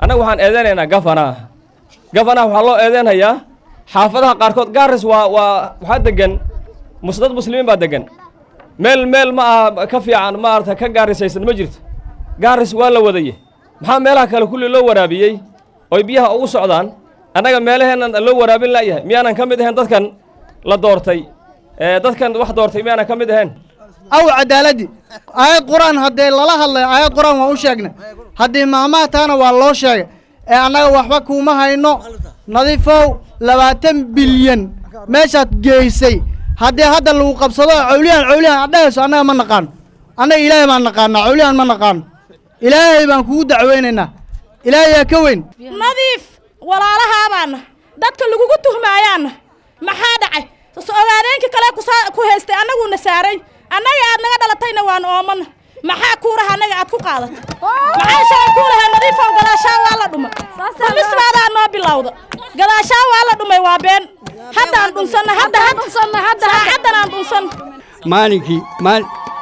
annaga waxaan eedeynaynaa gafanaha gafanaha waxaa loo eedeynayaa xaafadaha qaarkood gaaris waa waa waxaa degan mus dad muslimiin baa degan meel meel ma aha ka fiican maarata ka gaarisaysan ma jirto gaaris waa la wadaye maxaa meelaha kale kulli loo waraabiyey oy biyaha ugu socdaan annaga meelaheennan loo waraabin la'yahay miyaanan ka mid ahayn dadkan la doortay ee dadkan wax doortay miyaanan ka mid ahayn aw cadaaladii aayad qur-aan haddee lala hadlay aayad qur-aan waan u sheegnay haddii maamaha taana waa loo sheegay ee annaga waxba kuuma hayno nadiifow labaatan bilyan meeshaad geysay haddii hadda lagu qabsado cawliyahan cawliyahan aad dhahayso annaga ma naqaano annaga ilaahay baan naqaanaa cawliyahan ma naqaano ilaahay baan kugu dacweynaynaa ilaahay yaa ka weyn nadiif walaalahaabaana dadka lagugu tuhmaayaana maxaa dhacay ogaadeenkii kale kusaa- ku haystay annaguuna saaray annaga aad naga dhalatayna waan oomana maxaa kuuraha annaga aad ku qaadatay maxaa shalay kuu lahaa nadiifow gadaashaa waa la dhumay dhumisbaadaa noo bilowda gadaashaa waa la dhumay waa been haddaan dhunsanna hadda saacaddan aan dhunsanna maalinkii maal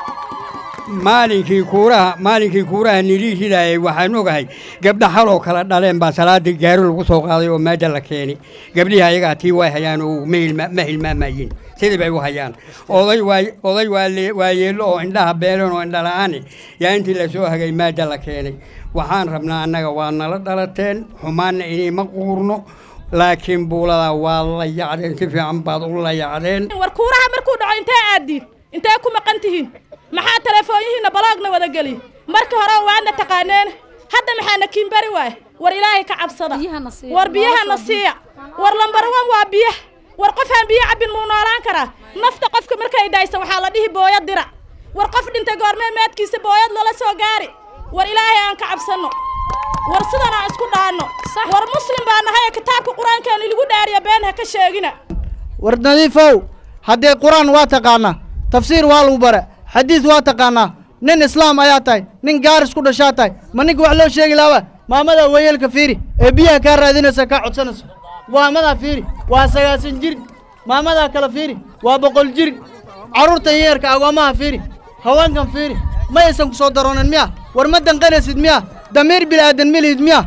maalinkii kuuraha maalinkii kuuraha nilii ridaayay waxaan ogahay gabdha haloo kala dhaleen baa salaadii gaari lagu soo qaaday oo meesha la keenay gabdhihii ayagaa tii way hayaan oo ma hilma- ma hilmaamayeen sidii bay u hayaan oday waa oday waa lee- waa yeello oo indhaha beelan oo indhala'aani yaa intii lasoo hagay meesha la keenay waxaan rabnaa annaga waa nala dhalateen xumaanna inayma quurno laakiin buuladaa waa la yacdeen si fiican baad u la yacdeen war kuuraha markuu dhaco intee aaddiin intee ku maqan tihiin maxaa telefoonyihiinna baloogna wada geliy marka hore waadna taqaaneen hadda maxaana kiinbari waay war ilaahay ka cabsada war biyahana siiya war lambarawan waa biyaha war qofaan biyo cabbin muu noolaan karaa nafta qofka markay daysa waxaa la dhihi booyad dira war qof dhintay goormee meedkiisa booyad lala soo gaari war ilaahay aan ka cabsanno war sidan aan isku dhaanno war muslim baa nahay kitaabka qur-aankeena lagu dhaariya been ha ka sheegina war nadiifow haddee qur-aan waa taqaanaa tafsiir waa lagu bare xadiis waa taqaanaa nin islaam ayaa tahay nin gaaris ku dhashaa tahay ma ninka wax loo sheegi laaba maamada wayeelka fiiri ee biyaha kaa raadinaysa kaa codsanayso maamadaa fiiri waa sagaasan jir maamadaa kale fiiri waa boqol jir carruurta yeerka agoomaha fiiri haweenkan fiiri ma aysan ku soo daroonin miya war ma danqanaysid miya damiir bila'aadan milihid miya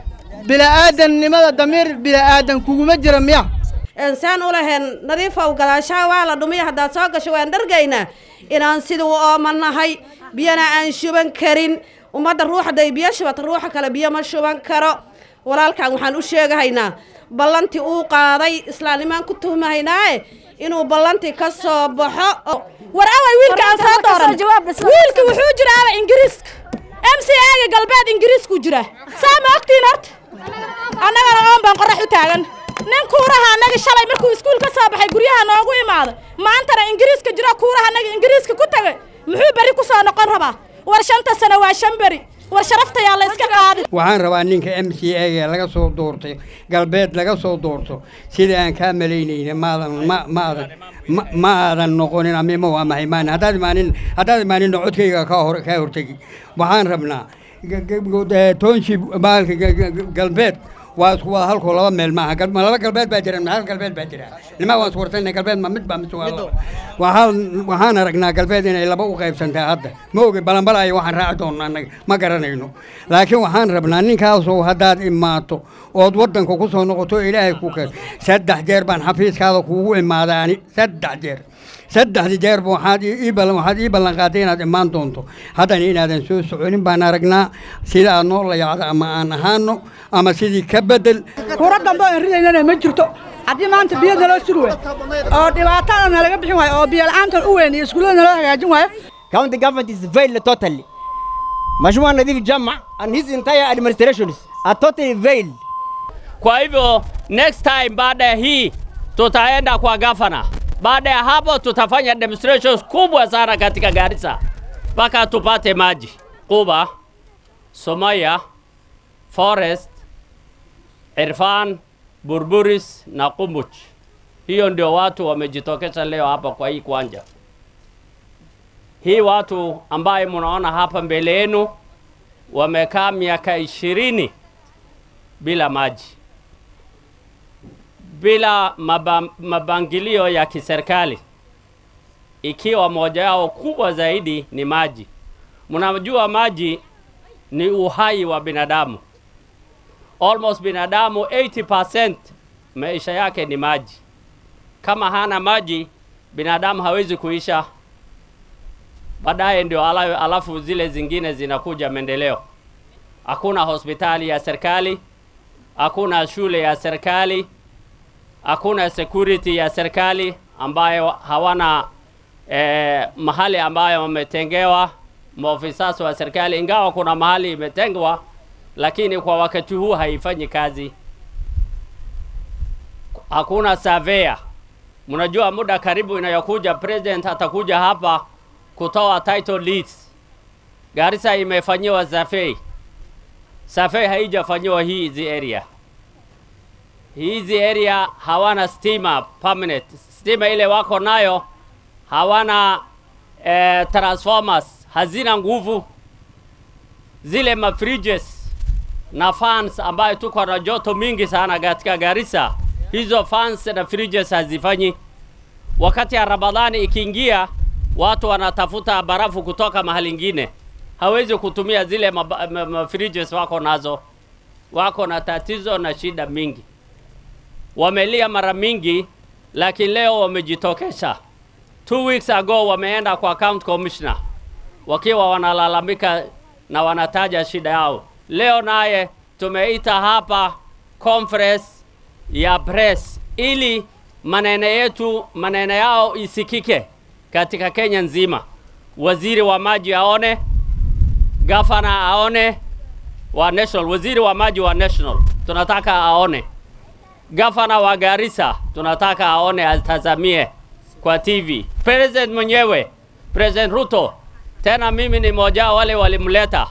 bila'aadannimada damiir bila'aadan kuguma jira miya saan u lahayn nadiifow gadaashaa waa la dhumiya haddaad soo gasho waan dhargaynaa inaan sidii u oomanahay biyana aan shuban karin ummadda ruux hadday biyo shubata ruuxa kale biyo ma shuban karo walaalkan waxaan u sheegahaynaa ballantii uu qaaday islaamnimaan ku tuhmahaynaae inuu ballantii ka soo baxo war away wiilka aan soo dooran wiilka wuxuu jiraaba ingiriiska m c aga galbeed ingiriisku jiraa saa ma ogtiin horta annagana oon baan qorax u taagan nin kuuraha annaga shalay markuu iskuul ka soo baxay guryaha noogu imaaday maantana ingiriiska jiro kuuraha annaga ingiriiska ku tagay muxuu berri ku soo noqon rabaa war shanta sano waa shan beri war sharaftayaa la iska qaadin waxaan rabaa ninka m c a ga laga soo doortay galbeed laga soo doorto sidai aan kaa malaynayna maadan ma ma aadan ma ma aadan noqonin amima waa mahay maan haddaad imaanin haddaad imaaninna codkayga kaa hor kaa hortegi waxaan rabnaa g- g- g- township baalka g- g- galbeed waa isku wada halkoo laba meel maaha gal- ma laba galbeed baa jira ma hal galbeed baa jira nimaa waan iswartayna galbeed ma mid baa mise waa laba waxaan waxaan aragnaa galbeed inay laba u qaybsantaa hadda ma ogi balanbalaayo waxaan raaci doonnaa annaga ma garanayno laakiin waxaan rabnaa ninkaasoo haddaad imaato ood waddanka ku soo noqoto ilaahay ku keen saddex jeer baan xafiiskaada kuugu imaadaani saddex jeer saddexdii jeerba waxaad ii ii ballan waxaad ii ballan qaaday inaad imaan doonto haddana inaadan soo soconin baan aragnaa sida aad noo layacdo ama aan ahaano ama sidii ka bedel kura dambe aan ridaynana ma jirto haddii maanta biyo naloo suri waayo oo dhibaatada nalaga bixin waayo oo biyo la'aantan u weyn iyo iskuullada naloo hagaajin waayo County government is failed totally. Mheshimiwa Nadhif Jama and his entire administration are totally failed. Kwa hivyo next time baada ya hii tutaenda kwa gavana. Baada ya hapo tutafanya demonstrations kubwa sana katika Garissa mpaka tupate maji. Kuba, Somaya, Forest, Irfan, Burburis na Kumbuch. Hiyo ndio watu wamejitokeza leo hapa kwa hii kwanja. Hii watu ambaye mnaona hapa mbele yenu wamekaa miaka ishirini bila maji, bila maba, mabangilio ya kiserikali, ikiwa moja yao kubwa zaidi ni maji. Mnajua maji ni uhai wa binadamu. almost binadamu 80% maisha yake ni maji. Kama hana maji, binadamu hawezi kuisha. Baadaye ndio ala- alafu zile zingine zinakuja maendeleo. Hakuna hospitali ya serikali, hakuna shule ya serikali, hakuna security ya serikali ambayo hawana eh, mahali ambayo wametengewa maofisa wa serikali, ingawa kuna mahali imetengwa, lakini kwa wakati huu haifanyi kazi. Hakuna surveyor. Mnajua muda karibu inayokuja president atakuja hapa kutoa title deeds. Garissa imefanyiwa survey. Survey haijafanyiwa hii hizi area. Hizi area hawana stima permanent. Stima ile wako nayo hawana eh, transformers, hazina nguvu. Zile mafridges na fans ambayo tuko na joto mingi sana katika Garissa, hizo fans na fridges hazifanyi. Wakati ya Ramadhani ikiingia, watu wanatafuta barafu kutoka mahali ingine, hawezi kutumia zile maba- ma- ma- fridges wako nazo. Wako na tatizo na shida mingi, wamelia mara mingi, lakini leo wamejitokesha. Two weeks ago wameenda kwa county commissioner wakiwa wanalalamika na wanataja shida yao. Leo naye tumeita hapa conference ya press ili maneno yetu maneno yao isikike katika Kenya nzima. Waziri wa maji aone, gavana aone, wa national, waziri wa maji wa national tunataka aone, gavana wa Garissa tunataka aone, atazamie kwa TV. President mwenyewe President Ruto, tena mimi ni mmoja wao wale walimleta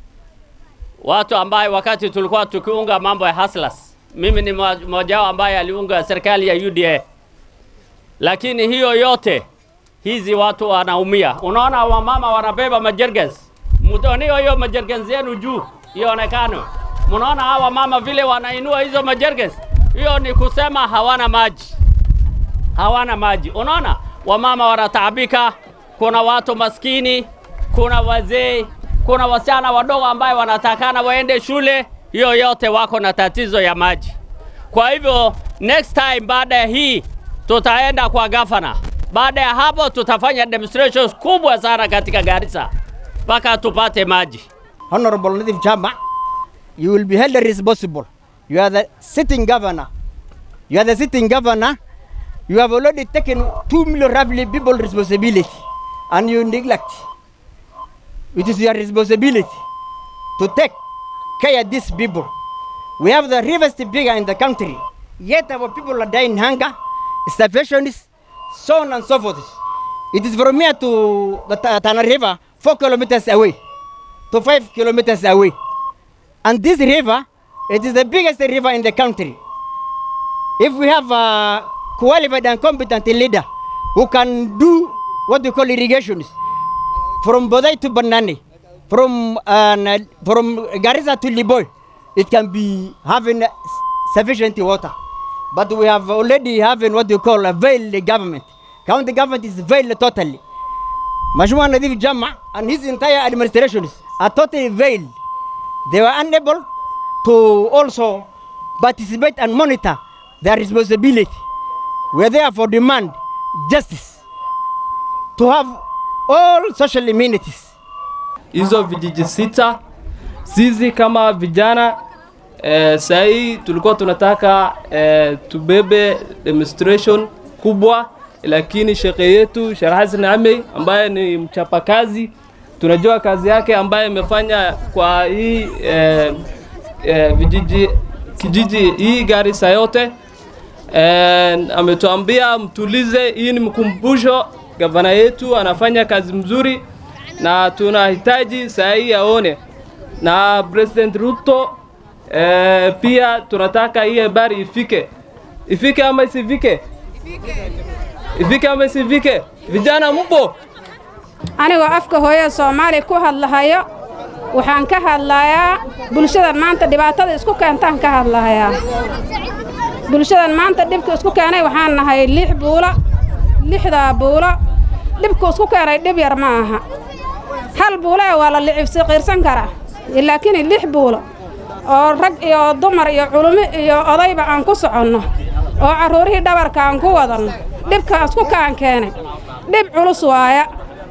watu ambaye wakati tulikuwa tukiunga mambo ya hustlers, mimi ni mmo- mmoja wao ambaye aliunga serikali ya UDA, lakini hiyo yote hizi watu wanaumia. Unaona wamama wanabeba majergens, mtonio hiyo majergens yenu juu ionekane. Mnaona hawa mama vile wanainua hizo majergens, hiyo ni kusema hawana maji hawana maji. Unaona, wamama wanataabika, kuna watu maskini, kuna wazee, kuna wasichana wadogo ambaye wanatakana waende shule, hiyo yote wako na tatizo ya maji. Kwa hivyo next time baada ya hii tutaenda kwa gavana. Baada ya hapo tutafanya demonstrations kubwa sana katika Garissa mpaka tupate maji. Honorable Nadif Jama, you will be held responsible. You are the sitting governor. You are the sitting governor. You have already taken two million roughly people responsibility and you neglect. It is your responsibility to take care of these people. We have the rivers bigger in the country, yet our people are dying hunger, starvation, so on and so forth. It is from here to the Ta- Tana River, four kilometers away to five kilometers away. And this river, it is the biggest river in the country. If we have a qualified and competent leader who can do what we call irrigations from Bodai to Banani, from uh, from Garissa to Liboy, it can be having sufficient water. But we have already having what you call a veiled government. County government is veiled totally. Mheshimiwa Nadhif Jama and his entire administration are totally veiled. They were unable to also participate and monitor their responsibility. We are therefore demand justice to have all social amenities. hizo vijiji sita. Sisi kama vijana eh, sahii tulikuwa tunataka eh, tubebe demonstration kubwa, lakini shekhe yetu Sheikh Hassan Amey ambaye ni mchapakazi, tunajua kazi yake ambaye imefanya kwa hii eh, eh, vijiji kijiji hii Garissa yote eh, ametuambia mtulize. Hii ni mkumbusho, gavana yetu anafanya kazi mzuri na tunahitaji saa hii aone na President Ruto eh, pia tunataka hii habari ifike ifike ama isifike ifike ama isifike. Vijana mpo? anigoo afka hooyada soomaaliya ku hadlahayo waxaan ka hadlayaa bulshadan maanta dhibaatada isku keentaan ka hadlahayaa bulshadan maanta dhibka isku keenay waxaan nahay lix buulo lixdaa buulo dhibku isku keenay dhib yar ma aha hal buulo ee waa la licibsi qiirsan karaa laakiin lix buulo oo rag iyo dumar iyo culummo iyo odayba aan ku soconno oo carruurihii dhabarka aan ku wadanno dhibkaas ku kaan keenay dhib culus waaya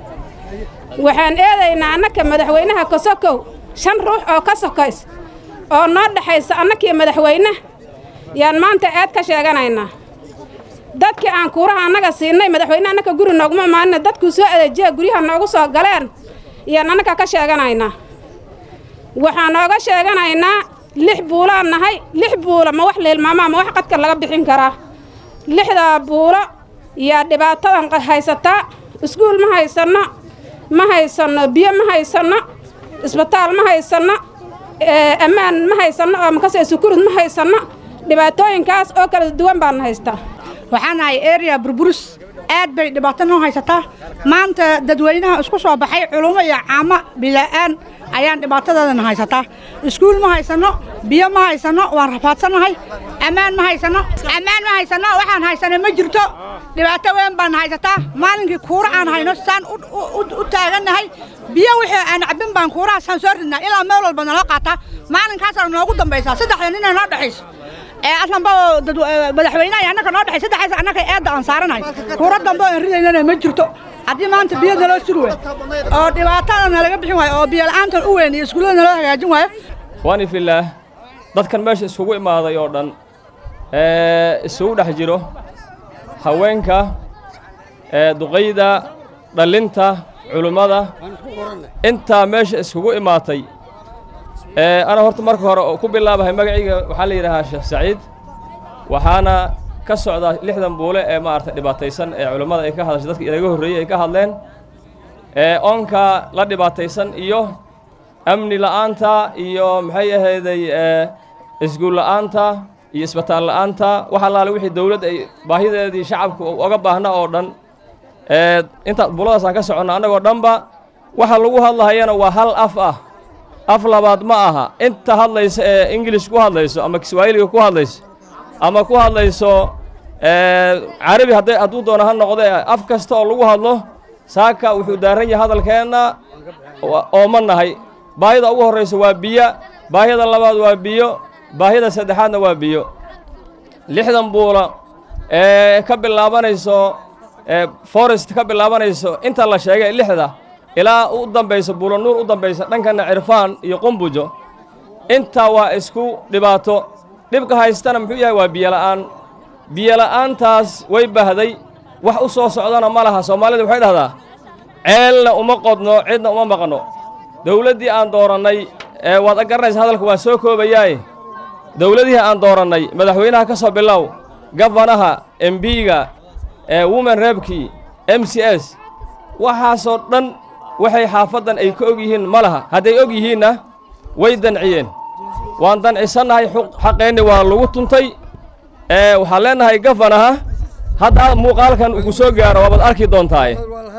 waxaan eedaynaa annaka madaxweynaha kasokow shan ruux oo ka sokays oo noo dhexaysa annakii madaxweyne yaan maanta eed ka sheeganaynaa dadkii aan kuuraha annaga siinay madaxweyne annaka guri nooguma imaanina dadkuu soo adeejiya guryaha noogu soo galeen yaan annaka ka sheeganaynaa waxaan nooga sheeganaynaa lix buulaan nahay lix buulo ma wax liilmaamaa ma wax qadka laga bixin karaa lixdaa buulo yaa dhibaatadan haysataa iskuul ma haysanno ma haysanno biyo ma haysanno isbitaal ma haysanno ammaan ma haysanno oo makase sukurud ma haysanno dhibaatooyinkaas oo kala duwan baan haystaa waxaan nahay area burburus aad bay dhibaato noo haysataa maanta dadweynaha isku soo baxay culummo iyo caamo bila'aan ayaan dhibaatadoodan haysataa iskuul ma haysanno biyo ma haysanno waan rafaadsannahay ammaan ma haysanno ammaan ma haysanno waxaan haysanay ma jirto dhibaato weyn baan haysataa maalinkii kuura aan hayno saan u taagannahay biyo wixii aan cabbin baan kuurahaasaan soo ridnaa ilaa meel walba naloo qaataa maalinkaasaa noogu dambaysaa saddexda nina noo dhexayso ee aslanba madaxweynaha iyo annaka noo dhexay saddexaas annaka eedda aan saaranahay kuura dambe oo aan ridaynana ma jirto haddii maanta biyo naloo suri waayo oo dhibaatada nalaga bixin waayo oo biyo la'aantan u weyn iyo iskuullada naloo hagaajin waayo waani fillaah dadkan meesha iskugu imaaday oo dhan ee isugu dhex jiro haweenka ee duqayda dhallinta culummada intaa meesha iskugu imaatay ee ana horta marka hore oo ku bilaabahay magacayga waxaa la yidhaahaa sheekh saciid waxaana ka socdaa lixdan buule ee maaragtay dhibaataysan ee culummada ay ka hadashay dadka inaga horreeyey ay ka hadleen ee oonka la dhibaataysan iyo amni la'aanta iyo maxay ahayday ee iskuul la'aanta iyo isbitaal la'aanta wax allaale wixii dawladda ay baahideedii shacabku oga baahna oo dhan ee inta buladaasaan ka soconna annagoo dhanba waxa lagu hadlahayana waa hal af ah af labaad ma aha inta hadlaysa ee ingilish ku hadlayso ama kiswaahiliga ku hadlayso ama ku hadlayso carabi hadday hadduu doono ha noqdee af kasta oo lagu hadlo saaka wuxuu daaran yahay hadalkeenna oo ma nahay baahida ugu horraysa waa biyo baahida labaad waa biyo baahida saddexaadna waa biyo lixdan buula ee ka bilaabanayso forest ka bilaabanayso inta la sheegay lixda ilaa u dambaysa buulo nuur u dambaysa dhankana cirfaan iyo qumbujo intaa waa isku dhibaato dhibka haystana muxuu yahay waa biyola'aan biyola'aantaas way bahday wax u soo socdana ma laha soomaalida waxay dhahdaa ceelna uma qodno cidna uma maqno dawladdii aan doorannay ee waad garanaysa hadalka waa soo koobayaaye dawladihii aan doorannay madaxweynaha ka soo bilow gafanaha embiga ee women rebkii m c s waxaasoo dhan waxay xaafaddan ay ka og yihiin ma laha hadday og yihiinna way danciyeen waan dancisannahay xaqeenni waa lagu tuntay ee waxaan leennahay gafanaha hadda muuqaalkan ugu soo gaaro waabaad arki doontaaye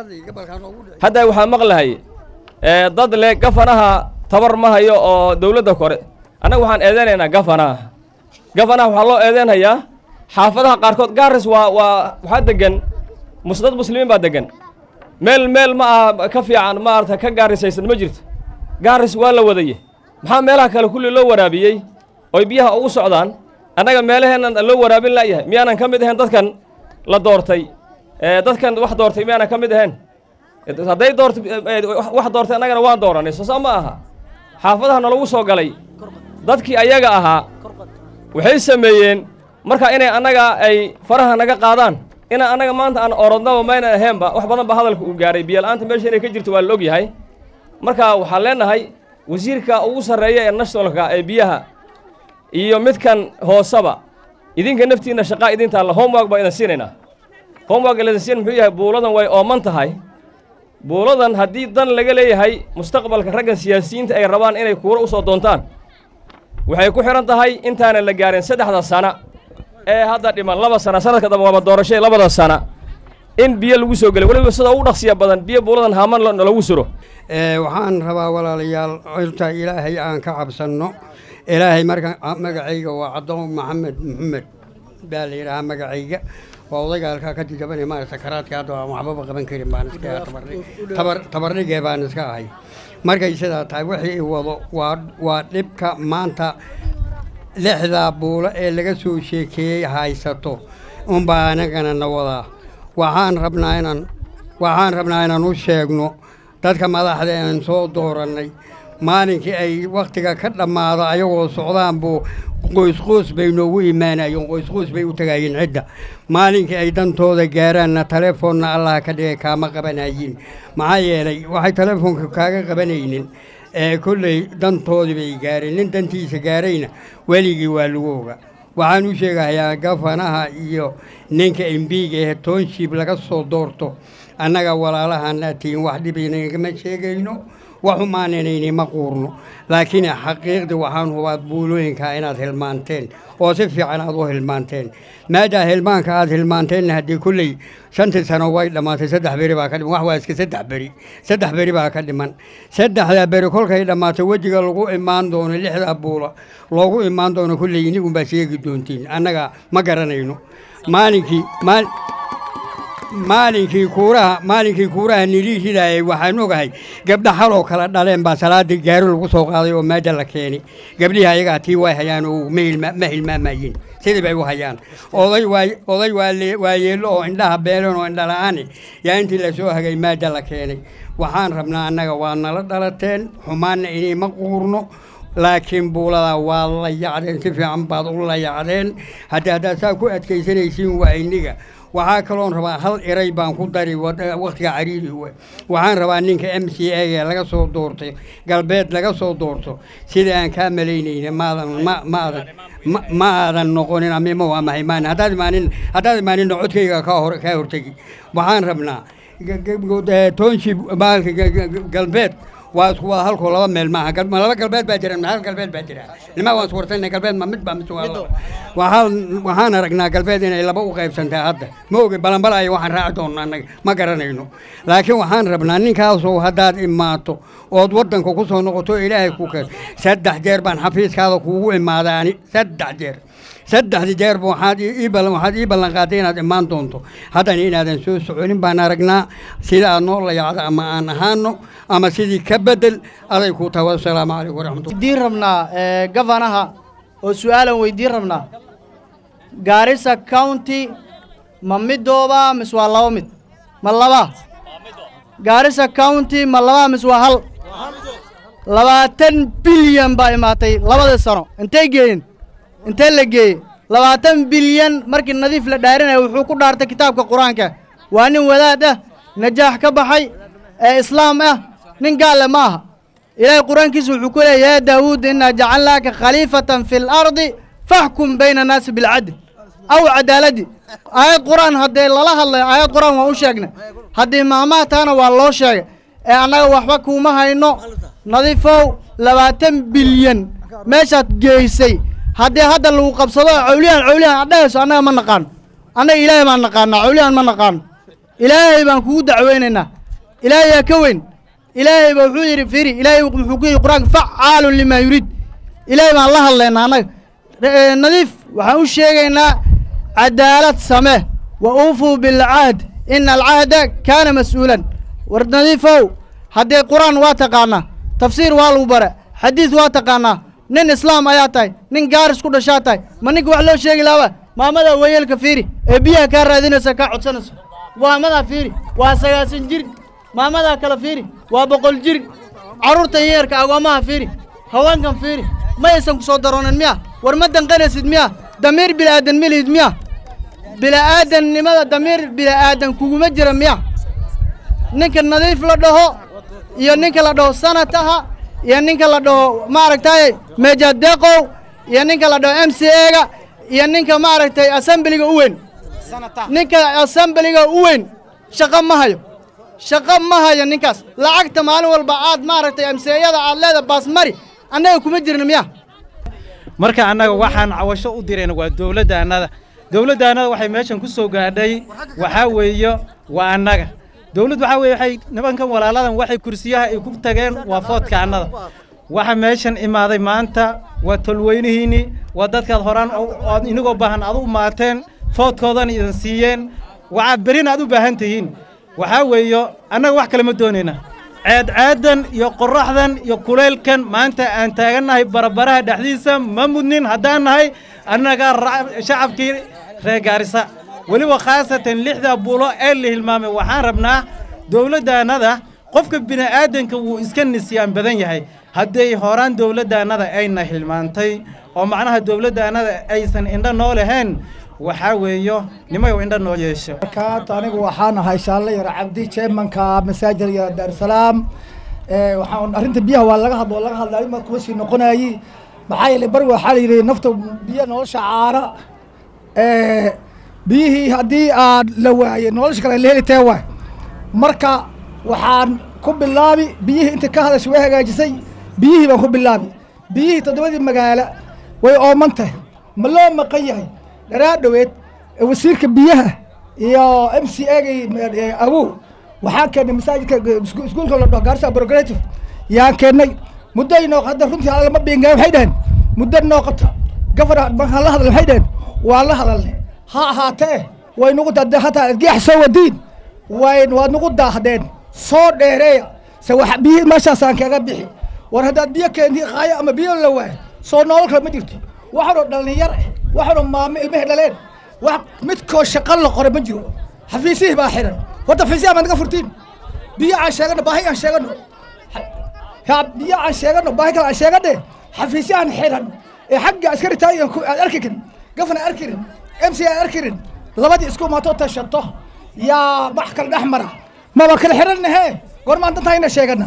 hadda waxaa maqlahay ee dad le gafanaha tabar ma hayo oo dawladda kore annaga waxaan eedeynaynaa gafanaha gafanaha waxaa loo eedeynayaa xaafadaha qaarkood gaaris waa waa waxaa deggan mus dad muslimiin baa deggan meel meel ma aha ka fiican maarata ka gaarisaysan ma jirto gaaris waa la wadaye maxaa meelaha kale kulli loo waraabiyey oy biyaha ugu socdaan annaga meelaheennan loo waraabin la'yahay miyaanan ka mid ahayn dadkan la doortay dadkan wax doortay miyaanan ka mid ahayn hadday doorta wax doortay annagana waan dooranay soo saa ma aha xaafadaha nalagu soo galay dadkii ayaga ahaa waxay sameeyeen marka inay annaga ay faraha naga qaadaan inaan annaga maanta aan orodnaba maynan ahaynba wax badan ba hadalka uu gaaray biyola'aanta meesha inay ka jirto waa la og yahay marka waxaan leennahay wasiirka ugu sarreeya ee nationalka ee biyaha iyo midkan hooseba idinka naftiinna shaqaa idin taalla homework baa idin siinaynaa homework laydin siin muxuu yahay buuladan way ooman tahay buuladan haddii dan laga leeyahay mustaqbalka raggan siyaasiyiinta ay rabaan inay kuuro u soo doontaan waxay ku xidhan tahay intaanan la gaarin saddexda sana ee hadda dhiman laba sana sanadka dambe waaba doorashay labada sana in biyo lagu soo gelay weliba sida ugu dhaqsiya badan biyo buuladan haaman lagu suro waxaan rabaa walaalayaal horta ilaahay aan ka cabsanno ilaahay marka magacayga waa caddoon maxamed maxamed baa la yidhahaa magacayga waa odayga halkaa ka jajabanaya maarata sakaraadka hadda aan waxbaba qaban karin baan iska tabarni- tabar tabarnigee baan iska ahay markay sidaa tahay wixii i wado waa waa dhibka maanta lixdaa buulo ee laga soo sheekeeyey haysato unbaa anagana na wadaa waxaan rabnaa inaan waxaan rabnaa inaan u sheegno dadka madaxda aan soo doorannay maalinkii ay wakhtiga ka dhammaado ayagoo socdaan buu qoysqoys bay noogu imaanayeen qoysqoys bay u tagayeen cidda maalinkii ay dantooda gaaraanna telefoonna allah ka dhigay kaama qabanayin maxaa yeelay waxay telefoonka kaaga qabanaynin ee kolley dantoodii bay gaareen nin dantiisa gaarayna weligii waa lagu oga waxaan u sheegahayaa gafanaha iyo ninka embiga ee township laga soo doorto annaga walaalahaana tihiin wax dhibaynagama sheegayno wax umaananayni ma quurno laakiin xaqiiqdii waxaan hubaad buulooyinkaa inaad hilmaanteen oo si fiican aad u hilmaanteen maadaa hilmaanka aad hilmaanteenna haddii kulley shantii sano way dhammaatay saddex beri baa ka dhiman wax waa iska saddex beri saddex beri baa ka dhiman saddexdaa beri kolkay dhammaatay wejiga lagu imaan doono lixdaa buula loogu imaan doono kulley inigunbaa sheegi doontiin annaga ma garanayno maalinkii maal maalinkii kuuraha maalinkii kuuraha nidii ridaayay waxaan ogahay gabdha xaloo kala dhaleen baa salaadii gaari lagu soo qaaday oo meesha la keenay gabdhihii ayagaa tii way hayaan oo ma hilma- ma hilmaamayeen sidii bay u hayaan oday waa oday waa lee- waa yeello oo indhaha beelan oo indhala-aani yaa intii lasoo hagay meesha la keenay waxaan rabnaa annaga waa nala dhalateen xumaanna inay ma quurno laakiin buuladaa waa la yacdeen si fiican baad u la yacdeen haddii haddaad saa ku adkaysanaysiin waa iniga waxaa kaloon rabaa hal eray baan ku dari wad- wakhtiga cariiri we waxaan rabaa ninka m c a ee laga soo doortay galbeed laga soo doorto sida aan kaa malaynayna maadan ma maadan ma ma aadan noqonin amima waa mahay maan haddaad imaanin haddaad imaaninna codkayga kaa hor kaa hortegi waxaan rabnaa g- g- g- township maalka g- g- galbeed waa isku wada halkoo laba meel maaha gal- ma laba galbeed baa jira ma hal galbeed baa jira nimaa waan iswartayna galbeed ma mid baa mise waa laba waxaan waxaan aragnaa galbeed inay laba u qaybsantaa hadda ma ogi balanbalaayo waxaan raaci doonnaa annaga ma garanayno laakiin waxaan rabnaa ninkaasoo haddaad imaato ood waddanka ku soo noqoto ilaahay ku keen saddex jeer baan xafiiskaada kuugu imaaday ani saddex jeer saddexdii jeerba waxaad ii ii ballan waxaad ii ballan qaaday inaad imaan doonto haddana inaadan soo soconin baan aragnaa sida aad noo layacdo ama aan ahaano ama sidii ka bedel aday ku tahay wasalaamu calaykum waraxmatullah weydiin rabnaa ee, gavanaha oo su-aalan weydiin rabnaa gaarisa county ma midooba mise waa laba mid ma laba gaarisa county ma laba mise waa hal labaatan bilyan baa imaatay labadii sano intay geeyeen intee la geeyey labaatan bilyan markii nadiif la dhaarinaya wuxuu ku dhaartay kitaabka qur-aanka waa nin wadaad ah najaax ka baxay ee islaam ah nin gaale ma aha ilaahay qur-aankiisa wuxuu ku leeyahy yaa daawuud innaa jacalnaaka khaliifatan fi lardi faxkum bayna annaasi bilcadl aw cadaaladi aayad qur-aan haddee lala hadlayo aayad qur-aan waan u sheegnay haddii maamaha taana waa loo sheegay ee annaga waxba kuuma hayno nadiifow labaatan bilyan meeshaad geysay haddii hadda lagu qabsado cawliyahan cawliyahan aad dhehayso annaga ma naqaano annaga ilaahay baan naqaanaa cawliyahan ma naqaano ilaahay baan kugu dacweynaynaa ilaahay yaa ka weyn ilaahay ba wuxuu yidhi firi ilaahay wuxuu ku yidhi qur-aanka facaalun limaa yuriid ilaahay baan la hadlaynaa annaga Eh, nadiif waxaan u sheegaynaa cadaalad samee wa uufuu bilcahd ina alcahda kaana mas-uulan war nadiifow haddee qur-aan waa taqaanaa tafsiir waa lagu bara xadiis waa taqaanaa nin islaam ayaa tahay nin gaaris ku dhashaa tahay ma ninka wax loo sheegi laaba maamada wayeelka fiiri ee biyaha kaa raadinaysa kaa codsanayso maamadaa fiiri waa sagaasan jir maamadaa kale fiiri waa boqol jir carruurta yeerka agoommaha fiiri haweenkan fiiri ma aysan ku soo daroonin miya war ma danqanaysid miya damiir bilaadan ma lihid miya bila'aadannimada damiir bila'aadan kuguma jira miya ninka nadiif la dhaho iyo ninka la dhaho sanataha iyo ninka la dhaho maaragtay mejadeqow iyo ninka la dhaho m c a-ga iyo ninka maaragtay assembliga u weyn ninka assembliga u weyn shaqo ma hayo shaqo ma hayo ninkaas lacagta maalin walba aad maaragtay amseeyada aad leeda baasmari annaga kuma jirna miya marka annaga waxaan cawasho u dirayna waa dowladdaannada dowladdaannada waxay meeshan ku soo gaadhay waxaa weeye waa annaga dowladd waxaa weeye waxay nimankan walaaladan waxay kursiyaha ay ku tageen waa foodka annada waxa meeshan imaaday maanta waa tolweynihiinni waa dadkaad horaan oo- ood inagoo baahan aad u maateen foodkoodana idin siiyeen waxaa berina aad u baahan tihiin waxaa weeyo annaga wax kale ma doonayna ceedceedan iyo qorraxdan iyo kulaylkan maanta aan taagannahay barabaraha dhexdiisa ma mudnin haddaan nahay annaga shacabkii reer gaarisa weliba khaasatan lixda buulo ee la hilmaamay waxaan rabnaa dowladdaannada qofka bini'aadanka wuu iska nisyaan badan yahay hadday horaan dowladdaannada ayna hilmaantay oo macnaha dowladdaannada aysan indho noo lahayn waxaa weeyo nimayow indho noo yeesho markaad anigu waxaan ahay shaalle yar cabdi jeemanka masaajid yar daarsalaam waxaan arrinta biyaha waa laga hadlo laga hadla arrin baa kuma sii noqonayi maxaa yeelay bari waxaa la yidhi nafta biyo nolosha caara biyihii haddii aad la waayey nolosha kale la heli tee waay marka waxaan ku bilaabi biyihii inta ka hadashay way hagaajisay biyihii baan ku bilaabi biyihii toddobadii magaalo way ooman tahay ma loo maqan yahay dharaa dhoweed wasiirka biyaha iyo m c agay awow waxaan keennay masaajidka iskuulka la dhaho gaarisa progressive yaan keennay muddo inoo hadda runtii alla lama biingaan waxay dhaheen muddo nooqota gafar markaan la hadalnay waxay dhaheen waan la hadalnay ha ahaatee way nugu daadeen hataa adgeex soo wadiin way waad nugu daahdeen soo dheereeya se wax biyihii meeshaasaan kaga bixi war haddaad biyo keentii qaayo ama biyo la waayo soo noolol kale ma jirto waxaanoo dhallinyar eh waxaanoo maamo ilmahay dhaleen wax midkoo shaqo la qoray ma jiro xafiisihii baa xiran horta xafiisihi baa naga furtiin biyo aan sheegano baahi aan sheegano ya biyo aan sheegano baahi kale aan sheegane xafiisyahan xiran ee xagga askari taay aad arki karin gafana arki karin m c aan arki karin labadii isku imaatoo tashato yaa wax kale dhex mara maba kala xirannahe goormaan dantahayna sheegana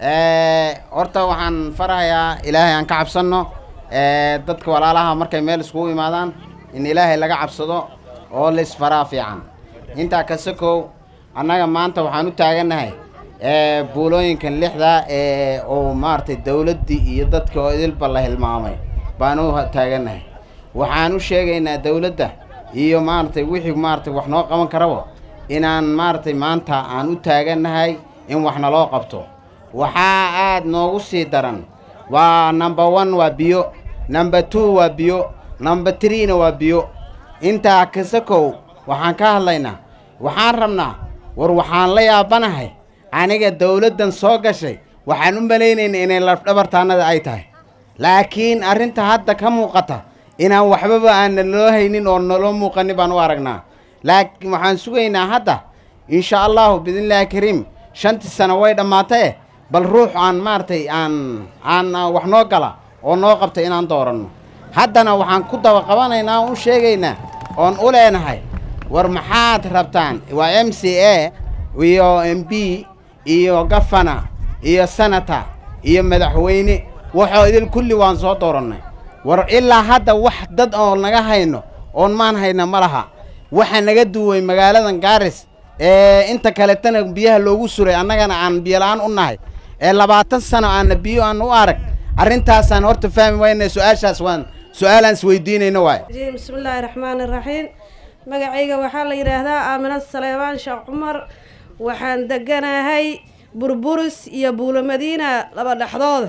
horta waxaan farahayaa ilaahay aan ka cabsanno dadka walaalaha markay meel iskugu imaadaan in ilaahay laga cabsado oo la isfaraa fiican intaa ka sokow annaga maanta waxaan u taagannahay buulooyinkan lixda ee oo maaragtay dawladdii iyo dadka oo idilba la hilmaamay baan u taagannahay waxaan u sheegaynaa dawladda iyo maaragtay wixii maaragtay wax noo qaban karaba inaan maaragtay maanta aan u taagannahay in wax naloo qabto waxaa aad noogu sii daran waa number one waa biyo number two waa biyo number threena waa biyo intaa kasakow waxaan ka hadlaynaa waxaan rabnaa war waxaan la yaabanahay aniga dawladdan soo gashay waxaan u malaynayna inay lafdhabartaannada ay tahay laakiin arrinta hadda ka muuqata inaan waxbaba aana naloo haynin oo naloo muuqanin baan u aragnaa laakiin waxaan sugaynaa hadda insha allahu biidnillaahi kariim shantii sano way dhammaatee bal ruux aan maaragtay aan aan wax noo gala oo noo qabta inaan dooranno haddana waxaan ku daba qabanaynaa u sheegaynaa oon u leenahay war maxaad rabtaan waa m c a iyo m b iyo gafana iyo senata iyo madaxweyne waxoo idil kulli waan soo doorannay war ilaa hadda wax dad oo naga hayno oon maan hayna ma laha waxa naga duway magaaladan gaaris ee inta kaletana biyaha loogu suray annagana aan biyola-aan u nahay ee labaatan sano aanna biyo aan u arag arrintaasaan horta fahmi wayna su-aashaas waan su-aalaan isweydiinayno waay bismillaahi raxmaani raxiim magacayga waxaa la yidhaahdaa aamina saleebaan sheekh cumar waxaan deganahay burburis iyo buulo madiina laba dhexdooda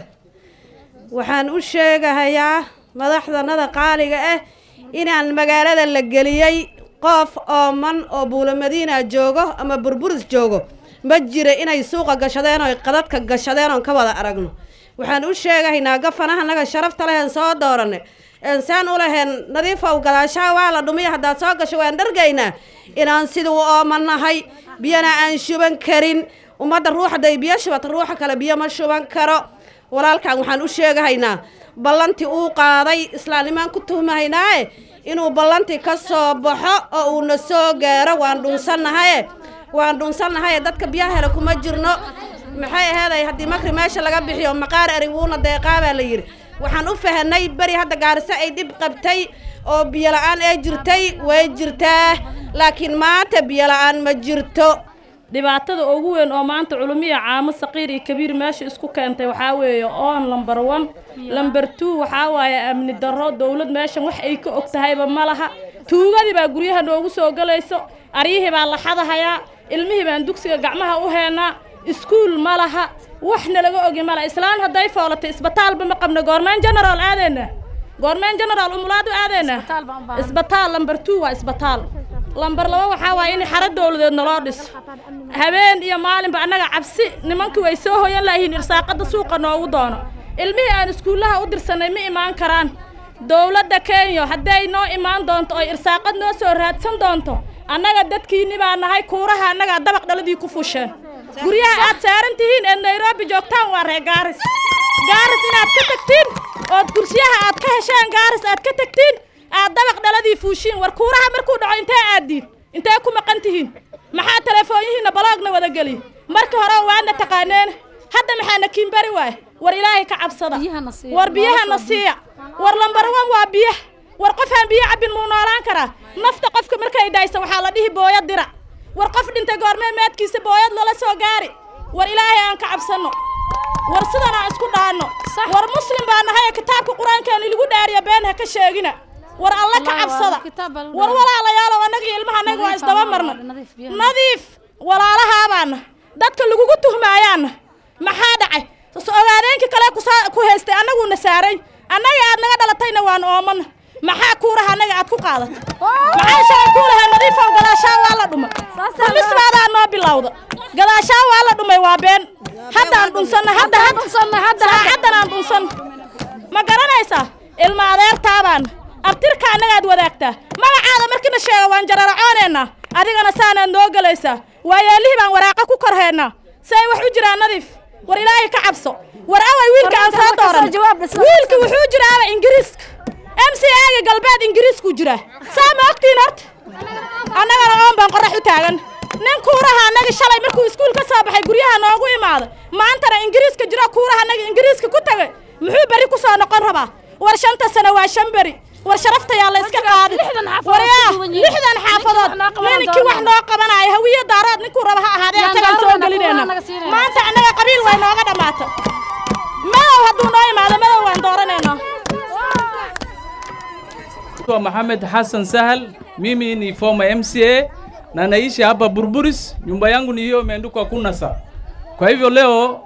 waxaan u sheegahayaa madaxdanada qaaliga ah inaan magaalada la geliyey qof ooman oo buulo madiina joogo ama burburis joogo ma jira inay suuqa gashadeen oo qadadka gashadeen oon ka wada aragno waxaan u sheegahaynaa gafanaha naga sharafta lehen soo dooranay ensaan u lahayn nadiifow gadaashaha waa la dhumiya haddaad soo gasho waan dhargaynaa inaan sidii u oomanahay biyana aan shuban karin ummadda ruux hadday biyo shubata ruuxa kale biyo ma shuban karo walaalkan waxaan u sheegahaynaa ballantii uu qaaday islaamnimaan ku tuhmahaynaaye inuu ballantii ka soo baxo oo uuna soo gaaro waan dhunsannahaye waan dhunsannahaye dadka biyaha hele kuma jirno maxay aheeday haddii makri meesha laga bixiyo maqaar erig wuuna deeqaa baa la yidhi waxaan u fahanay beri hadda gaariso ay dhib qabtay oo biyo la-aan ee jirtay way jirtaa laakiin maanta biyo la-aan ma jirto dhibaatada ugu weyn oo maanta culumiya caamo saqiir iyo kabiir meesha isku keentay waxaa weeye oon lamber one lamber two waxaa waaye amni darro dowlad meeshan wax ay ka og tahayba ma laha tuugadii baa guryaha noogu soo gelayso aryihii baa la xadahayaa ilmihii baan dugsiga gacmaha u heennaa iskuul ma laha waxna laga ogi ma laha islaan hadday foolatay isbitaalba ma qabna goormaan genaraal aadayna goormeen generaal umulaad u aadayna isbitaal lambar two waa isbitaal lambar laba waxaa waaye in xaro dowladeed naloo dhiso habeen iyo maalinba annaga cabsi nimankii way soo hoyan laayihiin irsaaqadda suuqa noogu doono ilmihii aan iskuullaha u dirsanay ma imaan karaan dowladda kenya hadday noo imaan doonto oy irsaaqad noo soo raadsan doonto annaga dadkiinni baa nahay kuuraha annagaa dabaq dhaladii ku fusheen guryaha aad saaran tihiin ee nairobi joogtaan waa reer gaaris gaaris inaad ka tagtiin ood kursiyaha aad ka hesheen gaaris aad ka tagtiin aad dabaq dhaladii fuushiin war kuuraha markuu dhaco intee aaddiin intee ku maqan tihiin maxaa telefoonyihiinna baloogna wada geliy marka hore waadna taqaaneen hadda maxaana kiinbari waay war ilaahay ka cabsada war biyahana siiya war lambar wan waa biyaha war qofaan biyo cabbin muu noolaan karaa nafta qofka markay dhaysa waxaa la dhihi booyad dira war qof dhintay goormee meedkiisa booyad lala soo gaari war ilaahay aan ka cabsanno war sidan aan isku dhaanno war muslim baa nahay kitaabka qur-aankeena ilagu dhaariya been ha ka sheegina war alla ka cabsada war walaalayaalow annaga iyo ilmaha annaga waa isdaba marna nadiif walaalahaabaana dadka lagugu tuhmaayaana maxaa dhacay ogaadeenka kale ku haystay annaguuna saaray annaga aad naga dhalatayna waan oomana maxaa kuuraha annaga aad ku qaadatay maxaa shalay kuulahaa nadiifow gadaashaa waa la dhumay dhumismaadaa noo bilowda gadaashaa waa la dhumay waa been haddaan dhunsanna hadda saacaddan aan dhunsanna ma garanaysaa ilma adeertaabaana abtirka annagaad wadaagtaa magacaada markiina sheega waan jararacooneenaa adigana saanaad noo gelaysaa waayaalihii baan waraaqa ku korheennaa si ay wax u jiraan nadiif war ilaahay ka cabso war away wiilka aan soo dooran wiilka wuxuu jiraaba ingiriiska m c aga galbeed ingiriisku jiraa saa ma ogtiin horta annagana oon baan qorax u taagan nin kuuraha annaga shalay markuu iskuul ka soo baxay guryaha noogu imaaday maantana ingiriiska jiro kuuraha annaga ingiriiska ku tagay muxuu beri ku soo noqon rabaa war shanta sano waa shan beri war sharaftayaa la iska qaadin waryaa lixdan xaafadood ninkii wax noo qabanaya hawiyo daarood ninkuu raba ha ahaadee isagaan soo gelinayna maanta annaga qabiil way nooga dhammaata madow hadduu noo imaado madow waan dooranaynaa Naitwa Mohamed Hassan Sahal, mimi ni former MCA na naishi hapa Burburis. Nyumba yangu ni hiyo imeandikwa Kunasa. Kwa hivyo leo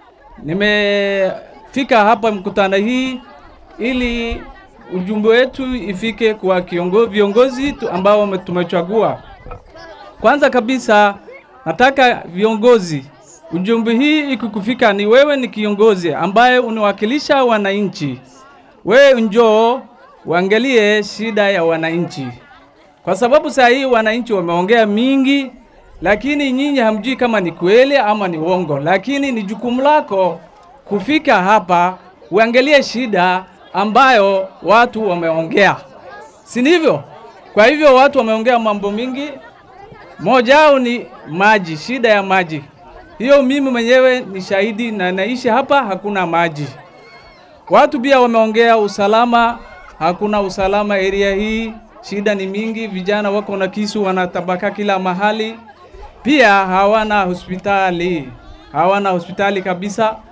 nimefika hapa mkutano hii ili ujumbe wetu ifike kwa kiongo, viongozi tu ambao wame- tumechagua. Kwanza kabisa nataka viongozi, ujumbe hii ikikufika, ni wewe ni kiongozi ambaye unawakilisha wananchi, wewe njoo uangalie shida ya wananchi, kwa sababu saa hii wananchi wameongea mingi, lakini nyinyi hamjui kama ni kweli ama ni uongo, lakini ni jukumu lako kufika hapa uangalie shida ambayo watu wameongea, si ndivyo? Kwa hivyo watu wameongea mambo mingi, moja wao ni maji, shida ya maji. Hiyo mimi mwenyewe ni shahidi na naishi hapa, hakuna maji. Watu pia wameongea usalama, hakuna usalama area hii, shida ni mingi, vijana wako na kisu wanatabaka kila mahali. Pia hawana hospitali, hawana hospitali kabisa.